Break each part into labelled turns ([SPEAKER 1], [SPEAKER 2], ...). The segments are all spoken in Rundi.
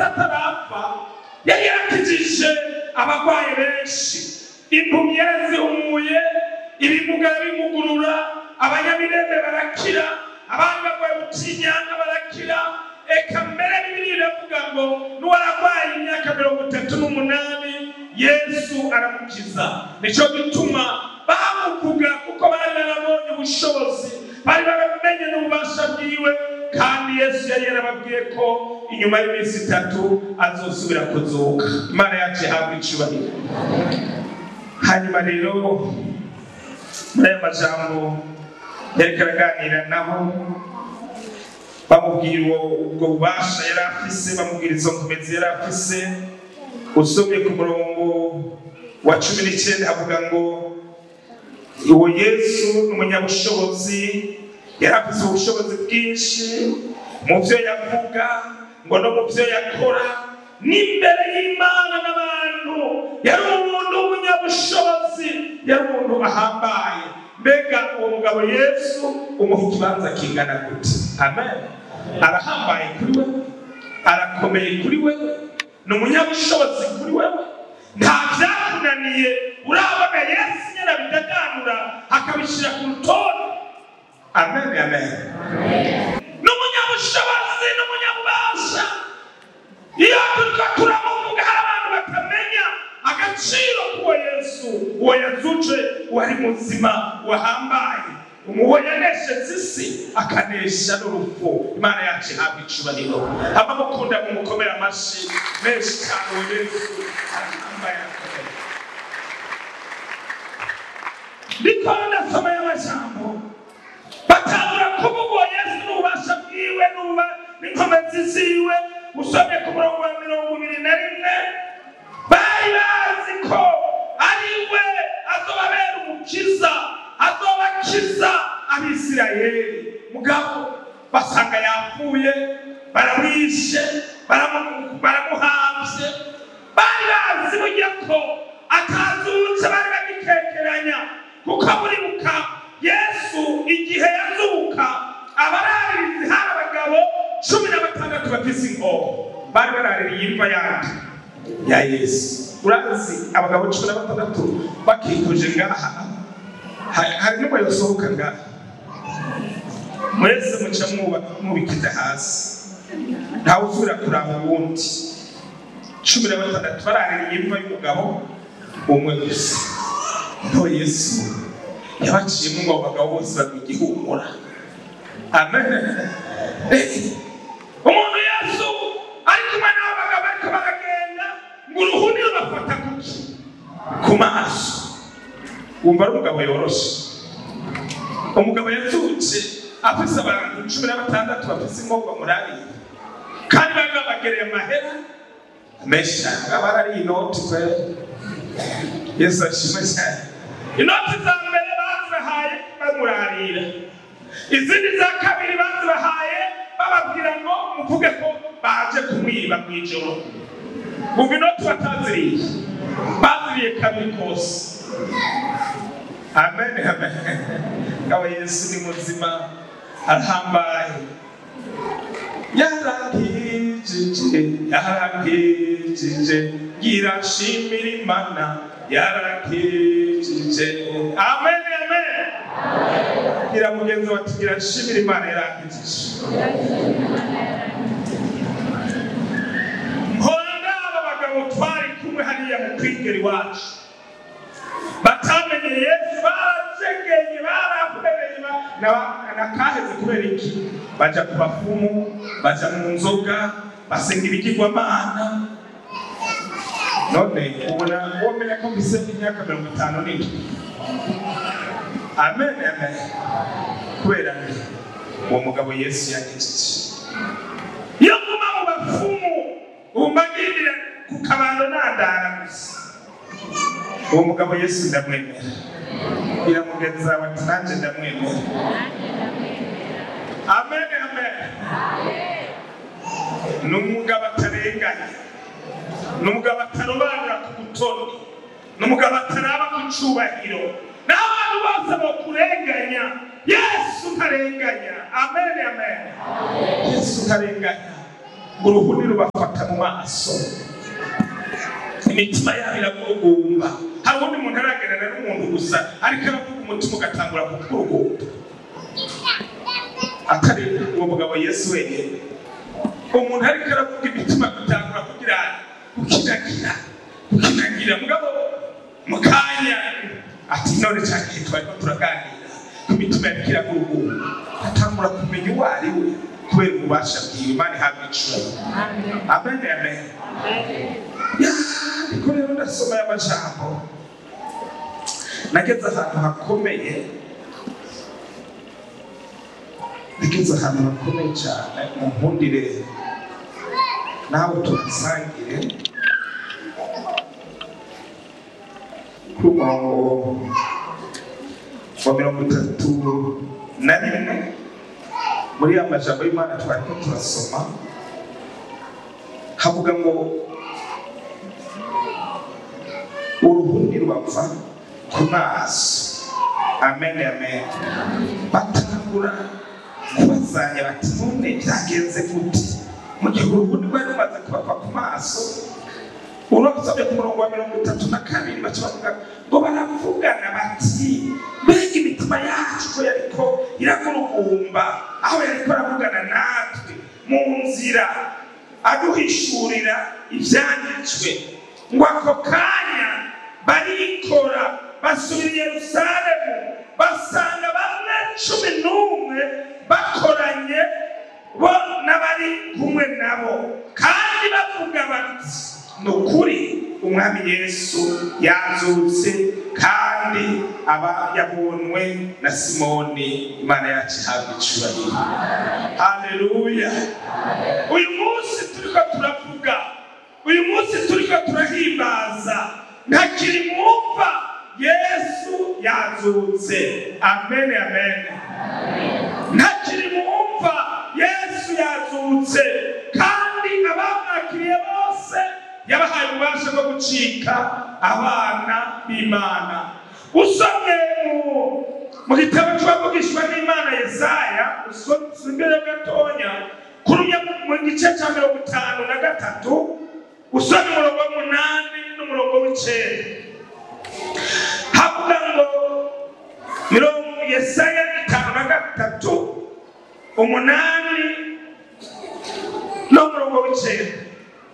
[SPEAKER 1] yesu atarapfa yari yarakijije abarwayi benshi impumyi yarazihumuye ibimuga bimugurura abanyamirembe barakira abandi barwaye ubutinyanga barakira eka mbere bibiri iravuga ngo n'uwararwaye imyaka mirongo itatu n'umunani yesu aramukiza nicyo gituma bamuvuga kuko bari barabonye ubushobozi bari baramenye n'ububasha bwiwe kandi yesu yari yarababwiye ko inyuma y'iminsi itatu azosubira kuzuka imana yacu ihabwa icubahiro hanyuma rero muri aya majambo yariko araganira nabo bamubwira uwo- ubwo bubasha yari afise bamubwira izo nkomezi yari afise usomye ku murongo wa cumi n'icyenda havuga ngo uwo yesu ni umunyabushobozi yari afise ubushobozi bwinshi mu byo yavuga ngo no mu byo yakora n'imbere y'imana n'abantu yari umuntu w'umunyabushobozi yari umuntu ahambaye mbega uwo mugabo yesu umuha ikibanza kingana gute amen arahambaye kuri we arakomeye kuri we ni umunyabushobozi kuri wewe nta byakunaniye urabona yesu nyine abidaganura akabishyira ku rutonde amen amen ni umunyabushobozi ni umunyabubasha iyo turiko turamuvuga hari abantu batamenya agaciro k'uwo yesu uwo yazuje wari muzima wahambaye uwo yanesheje isi akanesha n'urupfu imana yacu ihabwa icubahiro hama mukunda mumukomera amashi menshi cyane uwo yesu arahambaye arakomeye ndiko ndasoma y'amajambo batangura kuvuga uwo yesu n'ububasha bwiwe n'uba n'inkomezi ziwe usomye ku murongo wa mirongo ibiri na rimwe bari bazi ko ari we azobabera umukiza azobakiza abisirayeli mugabo basanga yapfuye baramwishe baramu- baramuhamvye bari bazi burya ko atazutse bari bagikekeranya kuko buribuka yesu igihe yazuka abararirizi hari abagabo cumi na batandatu bafise inkoho bari baraririye imva yandi ya yesu urazi abagabo cumi na batandatu bakikuje ngaha Ha- hari n'umwe yosohoka ngaha mwese muca muba- mubikiza hasi ntawe usubira kuraba uwundi cumi na batandatu baraririye imva y'umugabo umwe gusa no yesu yabaciyemo ngo abo bagabo bose bagwa igihumura amen Eh, umuntu yesu ari kumwe n'abo bagabo ariko baragenda ngo uruhuni rubafata kuki ku maso wumva ari umugabo yoroshe umugabo yazutse afise abantu cumi na batandatu bafise inkovu bamurariye kandi bari babagereye amahera menshi cyane baba barariye inoti kwera yesu ashimwe cyane inoti za mbere bazibahaye bamurarira izindi za kabiri bazibahaye bababwira ngo muvuge ko baje kumwiba mu ijoro bumva inoti bataziriye baziriye kabiri kose amen amen ngabo yesu ni muzima arahambaye yarakijije yarakijije girashimira imana yarakijije amen amen gira mugenzi wati girashimira imana yarakijije mpora aba bagabo twari kumwe hariya mu kwigera iwacu batamenye yesu baracegeye barahwereye ba- na- nakaheze kubera iki baja ku bafumu baja mu nzoga basenga ibigirwamana none ubona womenya ko mfise imyaka mirongo itanu n'indwi amen amen kubera nde uwo mugabo yesu yagejeje iyo nguma mu bafumu ubu mbagirira ku kabando nandara gusa uwo mugabo yesu ndamwemera iramugenza wati nanjye ndamwemera amen amen ni umugabo atarenganya ni umugabo atarobanura ku butoni ni umugabo ataraba ku cubahiro n'abantu bose bakurenganya yesu ntarenganya amen amen yesu ntarenganya ngo uruhuni rubafata mu maso maso imitima yabo iragurugumba hari ubundi muntu aragerana n'umuntu gusa ariko aravuga umutima ugatangura kukurugumba atari uwo mugabo yesu wenyine umuntu ariko aravuga imitima gutangura kugira gukinagira gukinagira mugabo mu kanya ati none cyane twariko turaganira imitima yariko iragurugumba atangura kumenya uwo ari we kubera ububasha bwiwe imana ihabwa icubahiro amen amen ariko rero ndasoma aya majambo nageze ahantu hakomeye nageze ahantu hakomeye cyane mu nkundire nawe tuhasangire kuri umurongo wa mirongo itatu na rimwe muri ya majambo y'imana twariko turasoma havuga ngo uruhundi rwapfa ku maso amen amen batangura kubazanya bati none byagenze gute mu gihe uruhundi rwari rumaze kubapfa ku maso urasabye ku murongo wa mirongo itatu na kabiri baca bavuga ngo baravugana bati mbega imitima yacu ko yariko iragurugumba aho yariko aravugana natwe mu nzira aduhishurira ibyanditswe ngo ako kanya barikora basubira i yerusalemu basanga bamwe cumi n'umwe bakoranye bo n'abari kumwe nabo kandi bavuga bati ni ukuri umwami yesu yazutse kandi aba yabonwe na simoni imana yacu ihabwa icubahiro haleluya uyu munsi turiko turavuga uyu munsi turiko turahimbaza ntakiri mwumva yesu yazutse amen amen ntakiri mwumva yesu yazutse kandi abamwakiriye bose yabahaye ububasha bwo gucika abana b'imana usomye mu gitabo cy'uwavugishwa n'imana yesaya imbere gatonya kurumya mu gice cya mirongo itanu na gatatu usomye umurongo w'umunani n'umurongo w'icenda havuga ngo mirongo yesaya itanu na gatatu umunani n'umurongo w'icenda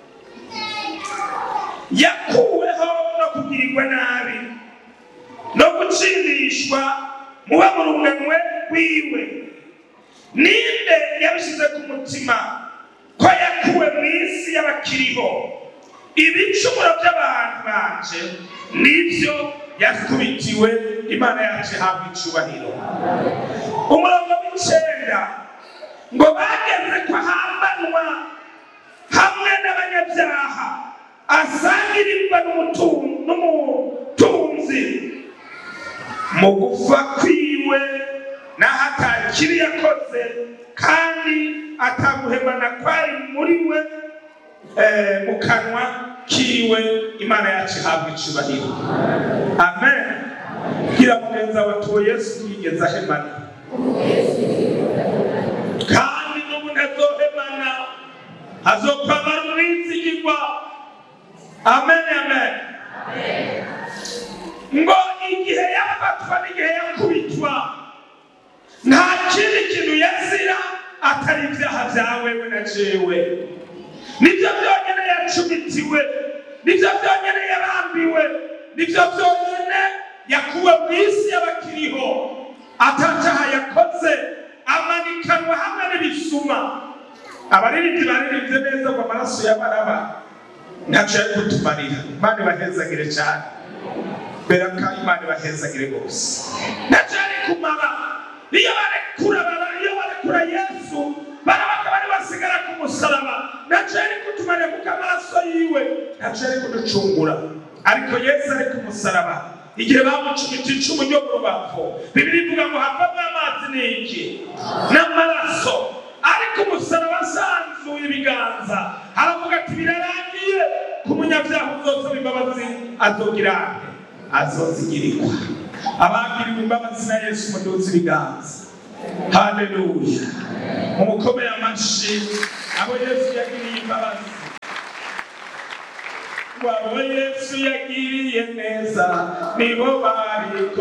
[SPEAKER 1] yakuweho no kugirirwa nabi no gutsindishwa mu bamuruganwe rwiwe ninde yabishyize ku mutima ko yakuwe mu isi y'abakiriho ibicumuro by'abantu banje nibyo yakubitiwe imana yacu ihabwa icubahiro umurongo w'icenda ngo bageze ko ahambanwa hamwe n'abanyabyaha asangirirwa n'umutunzi mu gufa kwiwe n'aho atakibi yakoze kandi ataguhemana kwari muri we mu kanwa kiwe imana yacu ihabwa icubahiro amen gira mugenza wa tuwo yesu yigeze ahemana kandi n'ubu ntazohemana azokwamara umwizigirwa amen amen ngo igihe yafatwa n'igihe yakubitwa nta kindi kintu yazira atari ibyaha byawe we na jewe nibyo byonyine yacumitiwe nibyo byonyine yarambiwe nibyo byonyine yakuwe mu isi y'abakiriho atacyaha yakoze amanikanwa hamwe n'ibisuma abaririmbyi baririmbye neza ngo amaraso y'abaraba ntacyo yari kutumarira imana ibahezagire cyane mbera ko imana ibahezagire rwose ntacyo yari kumara iyo barekura iyo barekura yesu barabaga bari basigara ku musaraba ntacyo yari kutumarira kuko amaraso yiwe ntacyo yari kuducungura ariko yesu ari ku musaraba igihe bamucumita icumu ryo mu rubavu bibiri ivuga ngo havamo amazi ni iki n'amaraso ariko umusaraba asanzuye ibiganza aravuga ati birarangiye ku munyabyaha uzosaba imbabazi azogira ate azozigirirwa abagiriwe imbabazi na yesu muduze ibiganza haleluya mumukomeye amashyi abo yesu yagiriye imbabazi ngo abo yesu yagiriye neza nibo bari